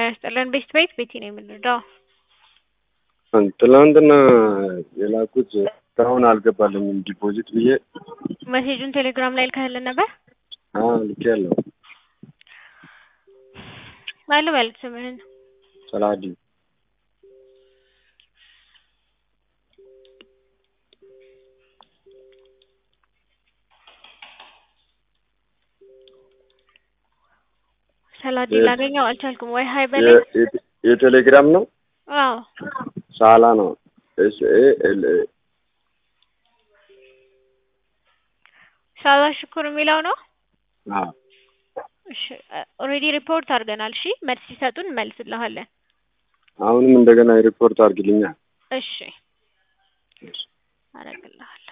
ይስጥልን። ቤት ቤት ቤቲ ነው የምንረዳው። ትናንትና የላኩት እስካሁን አልገባልኝም። ዲፖዚት ብዬ መሴጁን ቴሌግራም ላይ ልከህልን ነበር? ልኬያለሁ። ባለ በሉት ስምህን ሰላዲ ሰላዲ ላገኘው አልቻልኩም። ወይ ሀይ በላይ የቴሌግራም ነው። አዎ ሳላ ነው። ኤስ ኤ ኤል ኤ ሳላ ሽኩር የሚለው ነው። አዎ እሺ ኦልሬዲ ሪፖርት አድርገናል። እሺ መልስ ሲሰጡን እንመልስልሃለን። አሁንም እንደገና ሪፖርት አድርግልኛል። እሺ አደርግልሃለሁ።